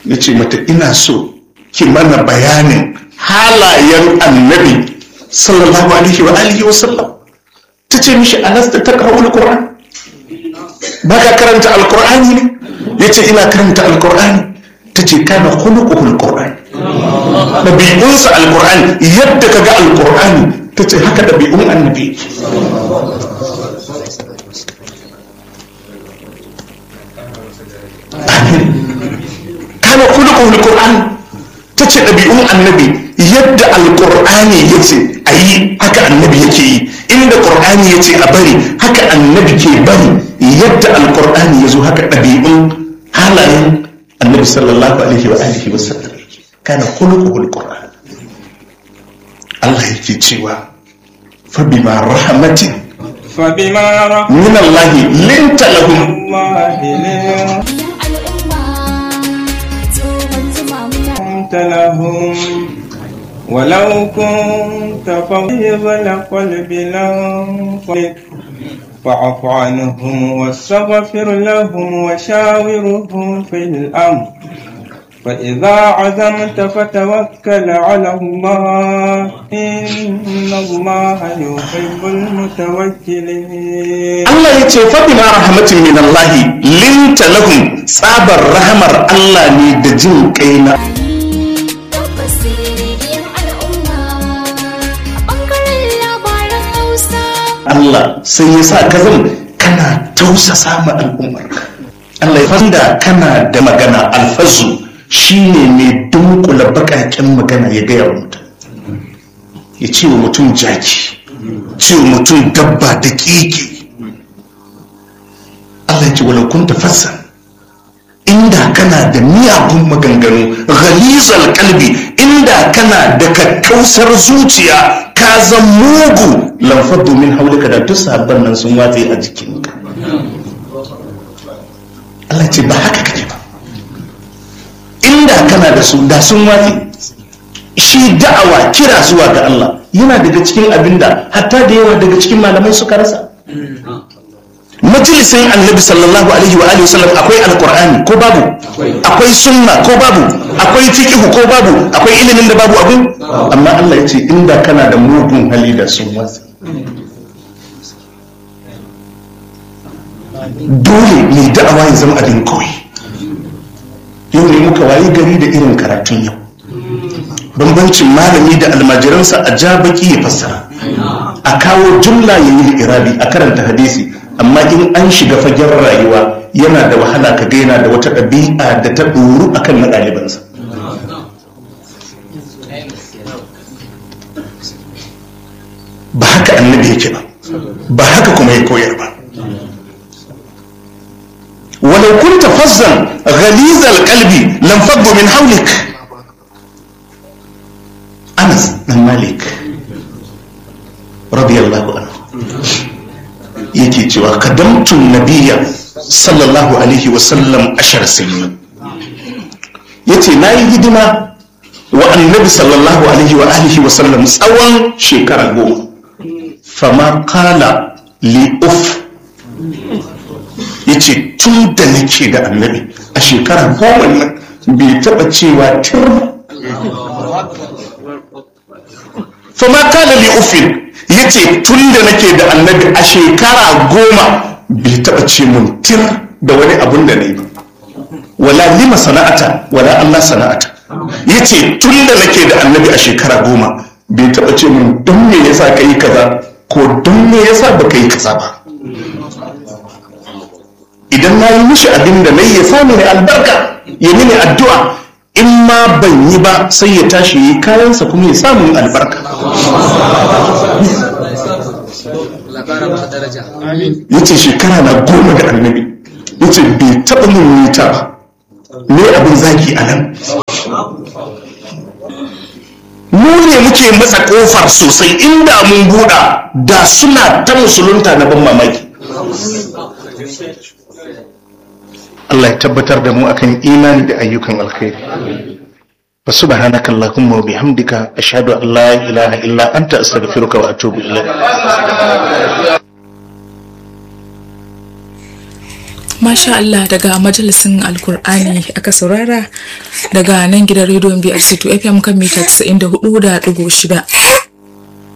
ya ce mata ina so ki mana bayanin halayen annabi sallallahu alaihi wa alihi wa sallam ta ce mishi anas da ta kawo alkur'an ba ka karanta alkur'ani ne ya ce ina karanta alkur'ani ta ce kana hulukuhu alkur'ani ɗabi'unsa alkur'ani yadda ka ga alkur'ani ta ce haka ɗabi'un annabi kana hulukuhu alkur'ani ta ce ɗabi'un annabi yadda alkur'ani ya ce a yi haka annabi yake yi inda ƙur'ani ya ce a bari haka annabi ke bari yadda alkur'ani ya zo haka ɗabi'un halayen annabi sallallahu alaihi wa alihi wa sallam kana khuluquhul qur'an Allah yake cewa fa bima rahmatin فبما min Allah linta lahum رحمة لهم ولو كنت فظيظ القلب لانفضوا فاعف عنهم واستغفر لهم وشاورهم في الأمر فإذا عزمت فتوكل على الله إن الله يحب المتوكلين Allah ya ce fa bima rahmatin min Allah linta lahum tsabar rahamar Allah ne da jin kai na Allah sai ya sa ka zama kana tausasa ma al'ummar Allah ya fanda kana da magana alfazu shine mai dunkula bakaken magana ya gaya wa mutum ya ce wa mutum jaki ce wa mutum dabba da keke Allah ya ce walau kun tafassa inda kana da miyagun maganganu ghalizal kalbi inda kana da kakkausar zuciya ka zan mugu lamfar domin haulika da duk sabon nan sun watse a jikinka Allah ce ba haka kake ba inda kana da su da sun watse shi da'awa kira zuwa ga Allah yana daga cikin abinda hatta da yawa daga cikin malamai suka rasa majalisin annabi sallallahu alaihi wa alihi wasallam akwai alqur'ani ko babu akwai sunna ko babu akwai fiqh ko babu akwai ilimin da babu abin amma Allah ya ce inda kana da mugun hali da sun wasa dole ne da'awa ya zama abin koyi yau ne muka wayi gari da irin karatun yau bambancin malami da almajiransa a ja baki ya fassara a kawo jumla ya yi irabi a karanta hadisi amma in an shiga fagen rayuwa yana da wahala ka gaina da wata ɗabi'a da ta ɗoru a kan na ɗalibansa ba haka annabi yake ba ba haka kuma ya koyar ba walau kunta fazzan ghalizal qalbi lam faddu min hawlik Anas dan Malik radiyallahu anhu yake cewa kadamtun nabiya sallallahu alaihi wasallam ashar sinin yace na yi hidima wa annabi sallallahu alaihi wa alihi wasallam tsawon shekara goma fama kala li uf yace tun da nake da annabi a shekara goma nan bai taba cewa tir fama kala li ufin ya ce tun da nake da annabi a shekara goma bai taɓa ce mun tir da wani abun da ne ba wala lima sana'ata wala Allah sana'ata ya ce tun da nake da annabi a shekara goma bai taɓa ce mun don me yasa ka yi kaza ko don me yasa ba ka yi kaza ba idan na yi mishi abin da na yi ya sami ne albarka ya mini addu'a in ma ban yi ba sai ya tashi yi kayansa kuma ya samu albarka ya ce shekara na goma da annabi ya ce bai taɓa mun nita ba ne abin zaki a nan mu ne muke matsa kofar sosai inda mun buɗa da suna ta musulunta na ban mamaki Allah ya tabbatar da mu akan imani da ayyukan alkhairi wa subhanaka allahumma wa bihamdika ashhadu an la ilaha illa anta astaghfiruka wa atubu ilayk Masha Allah daga majalisin Alkur'ani aka saurara daga nan gidan rediyon BRC2 FM kan mita 94.6.